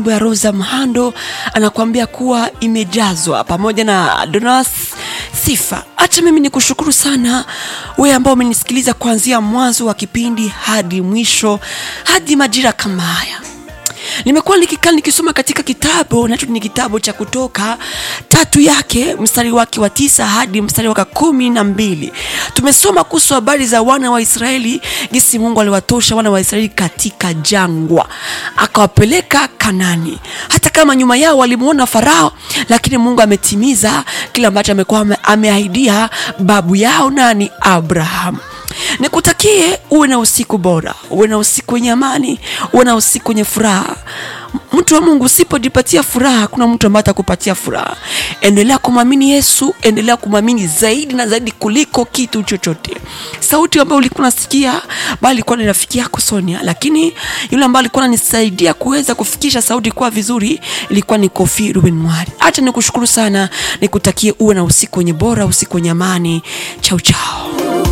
nyimbo ya Rosa Mhando anakuambia kuwa imejazwa pamoja na Donas Sifa. Hata mimi ni kushukuru sana wewe ambao umenisikiliza kuanzia mwanzo wa kipindi hadi mwisho hadi majira kama haya nimekuwa nikikaa nikisoma katika kitabu nacho ni kitabu cha kutoka tatu yake mstari wake wa tisa hadi mstari wake kumi na mbili tumesoma kuhusu habari za wana wa israeli jinsi mungu aliwatosha wana wa israeli katika jangwa akawapeleka kanani hata kama nyuma yao walimuona farao lakini mungu ametimiza kile ambacho amekuwa ame- ameahidia babu yao nani abrahamu nikutakie uwe na usiku bora uwe na usiku wenye amani uwe na usiku wenye furaha mtu wa mungu usipojipatia furaha kuna mtu ambaye atakupatia furaha endelea kumwamini yesu endelea kumwamini zaidi na zaidi kuliko kitu chochote sauti ambayo ulikuwa unasikia bali ilikuwa ni rafiki yako sonia lakini yule ambaye alikuwa ananisaidia kuweza kufikisha sauti kuwa vizuri ilikuwa ni kofi ruben mwari hacha nikushukuru sana nikutakie uwe na usiku wenye bora usiku wenye amani chau chao